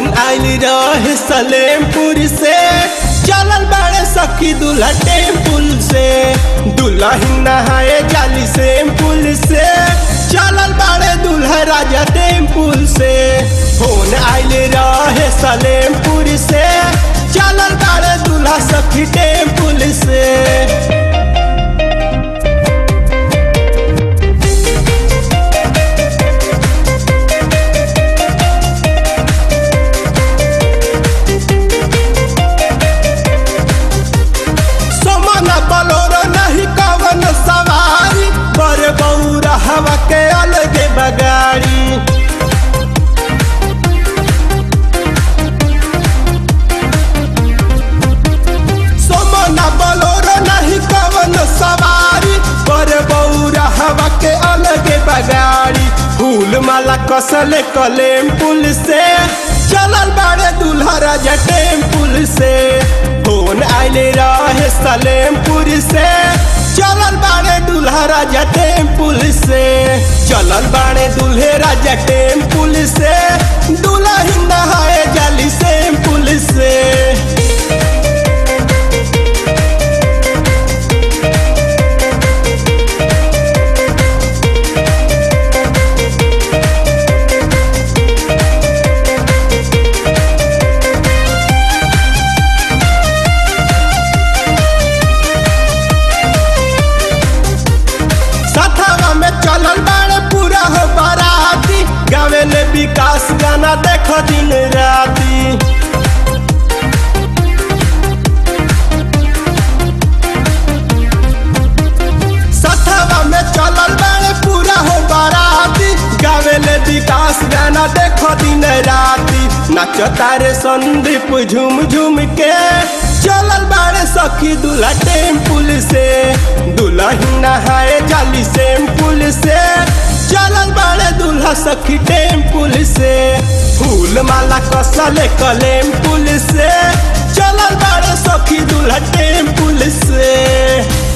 phone आइल रहे सलेमपुर से चलल बाड़े सखी दूल्हा टेम्पुल से दुल्हन नहाए जाली सेम्पुल से चलल बाड़े दूल्हा राजा टेम्पुल से फोन आइल रहे सलेमपुर से चलल बाड़े दूल्हा सखी टेम्पुल से सोमना बलोरो नहीं कवन सवारी बर बौरा हवा के अलगे बगाड़ी सोमना बलोरो नहीं कवन सवारी बर बौरा हवा के अलगे बगाड़ी फूल माला कसले कलेम पुल से चलल बाड़े दूल्हा राजा टेम्पुल से फोन आइले रहे सलेमपुर से चलल बाड़े दूल्हा राजा टेम्पुल से चलल बाड़े दूल्हे राजा टेम्पुल से दूल्हा ही नहाए जाली सेम्पुल से सथवा में चलल बाड़े पूरा हो बाराती गावे ले विकास गाना देख दिन राती सथवा में चलल बाड़े पूरा हो बाराती गावे ले विकास गाना देख दिन राती नाच तारे संदीप झूम झूम के चलल बाड़े सखी दूल्हा टेम्पुल से दुल्हन नहाए जाली सेम्पुल से चलल बाड़े दूल्हा सखी टेम्पुल से फूल माला कसले कलेम पुल से चलल बाड़े सखी दूल्हा टेम्पुल से